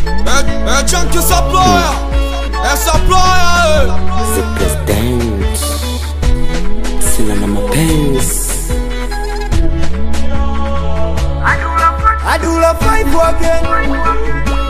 É, é Tchan que saploia, essa ploia, The president sina na mapenzi Adula five again.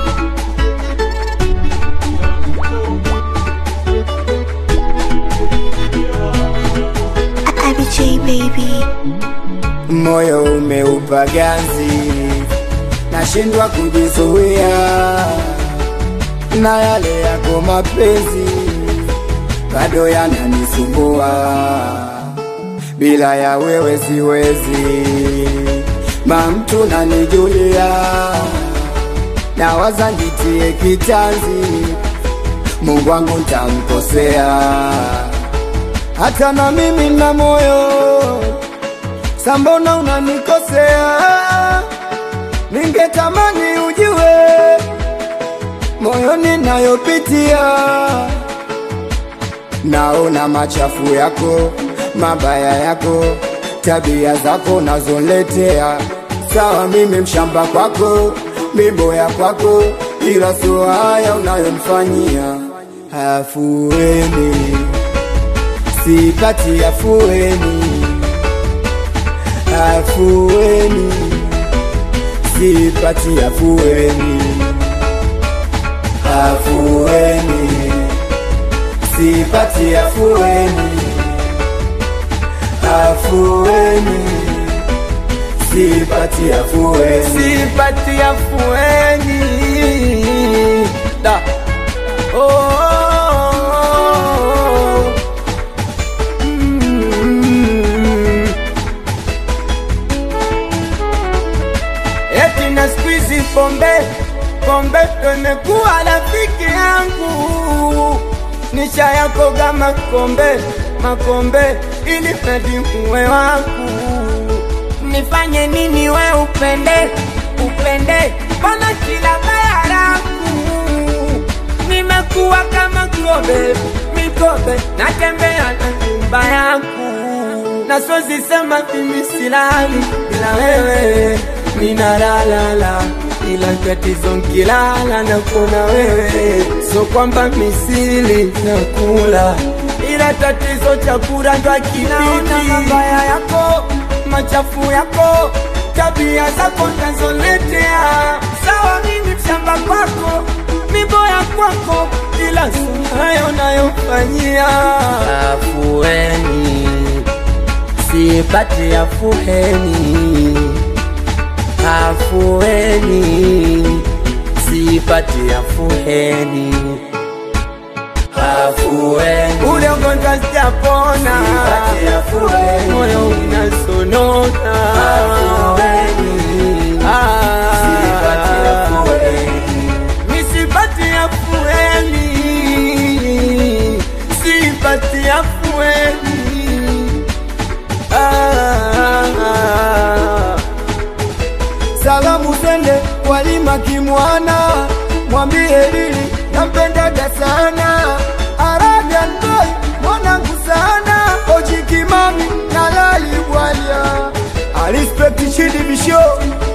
IBJ baby. Moyo umeupa ganzi, nashindwa kujizuia na yale yako mapenzi bado yananisumbua, bila ya wewe siwezi, mamtu nanijulia, nawaza nitie kitanzi, Mungu wangu ntamkosea, hata na mimi na moyo sambona unanikosea, ningetamani ujue moyoni nayopitia, naona machafu yako, mabaya yako, tabia zako nazoletea. Sawa, mimi mshamba kwako, miboya kwako, ila sio haya unayomfanyia. Afueni, sipati afueni, afueni, sipati afueni afueni, sipati afueni, afueni, sipati afueni, sipati afueni. Da. Oh, mm. Eti na squeeze pombe pombe ndo imekuwa rafiki yangu, nisha yako kama kombe makombe, ili mradi uwe wangu. Nifanye nini we upende upende, mbona kila baya langu nimekuwa kama kobe mikobe, natembea na nyumba yangu na siwezi sema mimi silali bila wewe, ninalalala ila tatizo nkilala na kuona wewe, so kwamba misili na kula, ila tatizo chakula ndo akipiti. mabaya yako, machafu yako, tabia zako nazoletea. Sawa, mimi mshamba kwako, miboya kwako, ila sunayo nayofanyia afueni sipati afueni afueni sipati afueni afueni ule ugonjwa sijapona, moyo unasonona Ah. Nisipati afueni, sipati afueni. Ah. Salamu zende walima kimwana, mwambie Lili nampendaga sana. Arabian boy mwanangu sana, Oji Kimami na Lali Bwalia, I respect Chidi Bisho